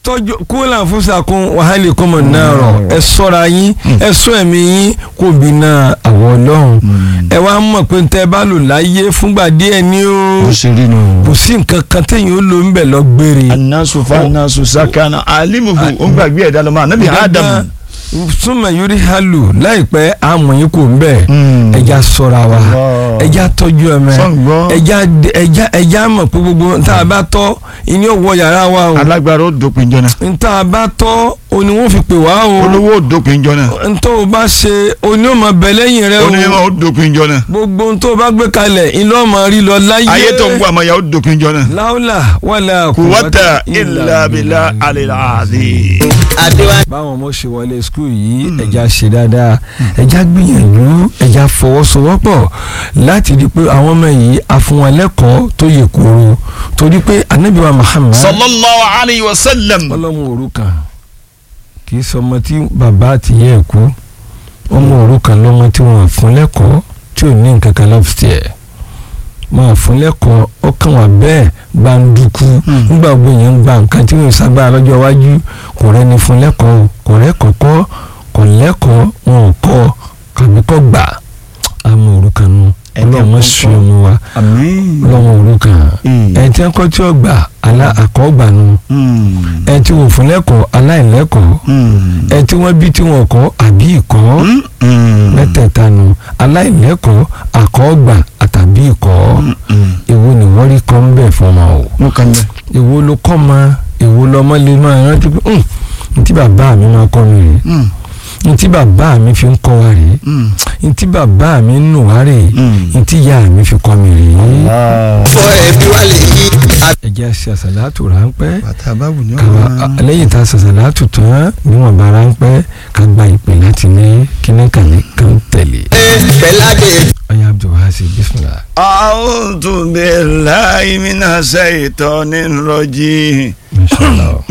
tọ́jú kúlà fúnṣàkún wàhálì kọ́mọ̀ náà rọ̀ ẹ sọ́ra yín ẹ sọ ẹ̀mí yín kò bí náà àwọ̀ ọlọ́run ẹ wá mọ̀ pé tẹ́ ẹ bá lò láyé fúngbà díẹ̀ ní o ó ṣe rí nù. kò sí nǹkan kan téèyàn ó lò ń bẹ̀ lọ gbére. anasu fa anasu sakana alimuhu ó ń gbàgbé ẹ̀dá lọ́mọ anabi adam. súnmọ̀ yorí halu láìpẹ́ àmọ̀ yín kò ń bẹ̀ Mm. ẹja sọ́ra wa Allah. ẹja tọ́jú ẹ̀mẹ́ Sọ́ngbọ́n. ẹja ẹja ẹja mọ̀ pé gbogbo tá a bá tọ́ ìní òwò yàrá wa o alágbára ó dópin jọ náà. tá a bá tọ́ òní wọ́n fi pè wá o olówó ó dópin jọ náà. ntọ́ o bá ṣe oní ọmọ bẹ lẹ́yìn rẹ onímọ̀ o ó dópin jọ náà. gbogbo ntọ́ o bá gbé kalẹ̀ ilé ọmọ rí lọ láyé ayé tó ń bọ̀ àmọ́ ya ó dópin jọ náà. láwùlà wàlà kùwọ́tà ilà bìlà àlèlàdì. báwọn ọmọ ṣe wọlé skul yìí ẹja ṣe dáadáa ẹja gbìyànjú ẹja fọwọ́sowọ́pọ̀ láti di pé àwọn ọmọ yìí a fún wọn lẹ́kọ̀ọ́ tó yẹ kóró torí pé anabi wa Muhammad sallallahu alayhi wa sallam. ọlọ́mọ òrukàn kì í sọmọ tí bàbá àti ìyá ẹ̀ kú ọmọ òrukàn lọ́mọ tí wọ́n fún lẹ́kọ̀ọ́ tí ò ní nǹkan kan lọ́fíìsì ẹ̀ máa fún lẹ́kọ̀ọ́ ọkàn wà bẹ́ẹ̀ gbàǹdùkú nígbà gbogbo yẹn ń gba nǹkan tí wọ́n sábà lọ́jọ́ iwájú kò rẹ́ni fún lẹ́kọ̀ọ́ kò rẹ́kọ̀ọ́ kọ́ kò lẹ́kọ̀ọ́ wọn ò kọ́ kàbí kọ́ gbà àmọ́ òrukàn nu Ẹni ọlọ́mọ àkọ́kọ́. sí ọmọ wa àmín. ọlọ́mọ òrukàn Mm. ẹ̀ tí wọ́n kọ́ tí ó gbà alá àkọ́gbà nu ẹ tí wọ́n fún lẹ́kọ̀ọ́ aláìlẹ́kọ̀ọ́ ẹ tí wọ́n bí tí wọ́n kọ́ àbí ìkọ́ mẹ́tẹ̀ẹ̀ta nu aláìlẹ́kọ̀ọ́ àkọ́gbà àtàbí ìkọ́ èwo ni wọ́n rí kọ́ ń bẹ̀ fún ọmọ o mo kàn bẹ. èwo ló kọ́ ma èwo lọ́mọ lè máa rántí pé "Hmm, ntí bàbá mi máa kọ́ mi rèé ntí bàbá mi fi ń kọ́ wa rèé ntí bàbá mi ń nù wá rèé Mm. ntí ìyá mi fi kọ́ mi rèé. fọ ẹbí wa lè yí. ẹ jẹ́ ṣe àṣàlátù ráńpẹ́ bàtà báwo ni kàwá lẹ́yìn tá a ṣàṣàlátù tán níwọ̀n bá ráńpẹ́ ká gba ìpè láti ní kíníkàlẹ́ kan tẹ̀lé. pẹ̀láde. ọ̀yá abdulhasi bisimilah. a'udhu billahi minash shaitonir rajim. mashallah.